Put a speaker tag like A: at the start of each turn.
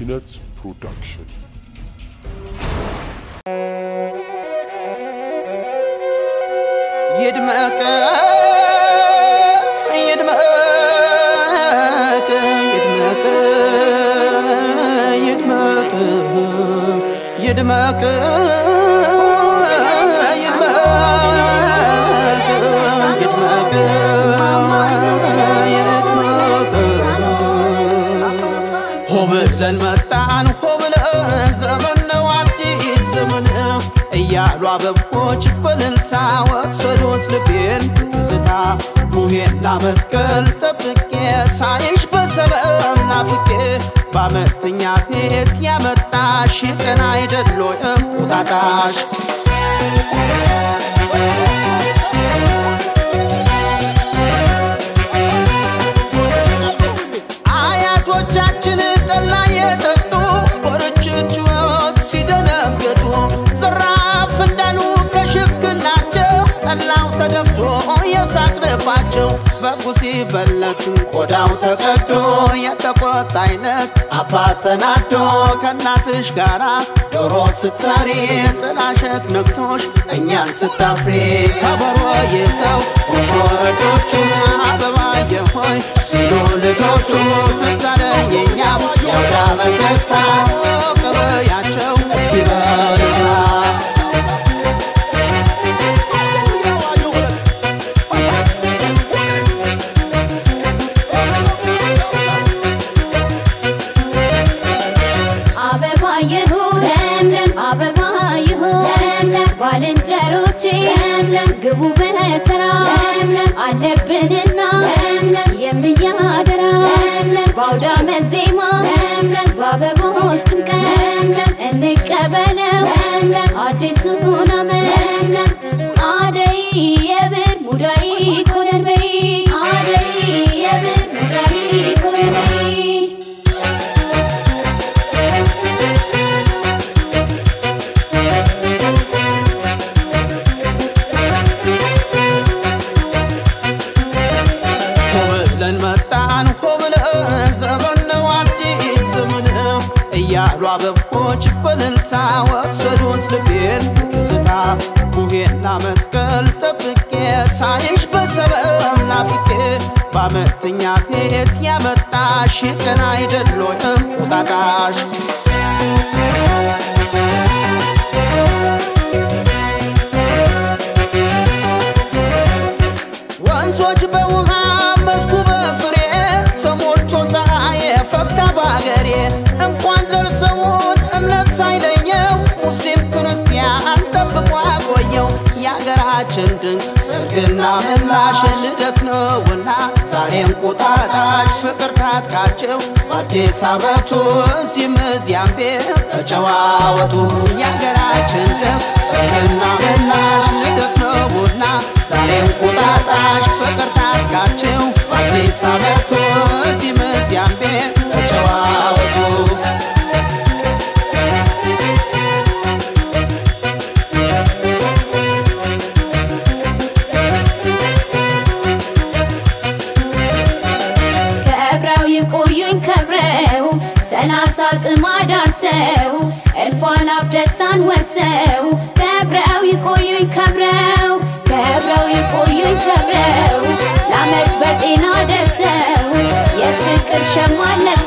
A: ኪነት ፕሮዳክሽን
B: ይድመቅ ይድመቅ ይድመቅ ይድመቅ ይድመቅ ይድመቅ ሆ ብለን መጣን ሆ ብለን ዘመን ነው አዲስ ዘመን እያሉ አበቦች በልልታ ወሰዱት ልቤን ትዝታ ቡሄና መስቀል ጠብቄ ሳይሽ በሰበብ ናፍቄ በአመተኛ ቤት ያመጣሽ ቀን አይደሎ እንቁጣጣሽ አያቶቻችን ጠላ የጠጡ በርችችወት ሲደነገጡ ዘራፍ እንዳሉ ከሽክናቸው ጠላው ተደፍቶ የሳቅንባቸው በጉ ሲበለት ቆዳው ተቀዶ የተቆጣ አይነት አባት ተናዶ ከእናትሽ ጋራ ዶሮ ስትሰሪ ጥላሸት ነክቶሽ እኛን ስታፍሪ ከበሮ ይዘው ወረዶቹ አበባየ ሆይ ሲሉ ልጆቹ ትዝ አለኝ እኛም የአውደ ዓመት ደስታ ቀበያቸው እስኪ በልና
C: አበባ ይሁን ለምለም አበባ ይሁን ለምለም ባልንጀሮቼ ለምለም ግቡ በተራ ለምለም አለብንና ለምለም የሚያደራ ለምለም በአውደ ዓመት ዜማ ለምለም በአበቦች ድምቀት ለምለም እንቀበለው ለምለም አዲሱን ዓመት ለምለም አደይ የብር ሙዳይ ኮነን በይ አደይ የብር ሙዳይ ኮነን በይ
B: ሆ ብለን መጣን ሆ ብለን ዘመን ነው አዲስ ዘመን እያሉ አበቦች በልልታ ወሰዱት ልቤን ትዝታ ቡሄና መስቀል ጠብቄ ሳይሽ በሰበብ ናፍቄ በአመተኛ ቤት ያመጣሽ ቀን አይደሎ እንቁጣጣሽ ወንዞች በውሃ መስኩ በፍሬ ተሞልቶ ፀሐይ ፈክታ በአገሬ እንኳን ዘር ሰውን እምነት ሳይለየው ሙስሊም ክርስቲያን ጠብቆ ያቆየው የአገራችን ድንቅ ሰርግና ምላሽ ልደት ነውና ዛሬ እንቁጣጣሽ ፍቅር ታጥቃቸው በአዲስ ዓመቱ እዚህም እዚያም ቤት ተጨዋወቱ የአገራችን ድንቅ ሰርግና ምላሽ ልደት ነውና ዛሬ እንቁጣጣሽ ፍቅር ታጥቃቸው በአዲስ ዓመቱ እዚህም እዚያም ቤት ተጨዋወቱ
C: ከብረው ይቆዩኝ ከብረው ሰላሳ ጥማድ አርሰው እልፍ አላፍ ደስታን ወርሰው ከብረው ይቆዩኝ ከብረው ከብረው ይቆዩኝ ከብረው ለዓመት በጤና ደርሰው የፍቅር ሸማ ለብሰው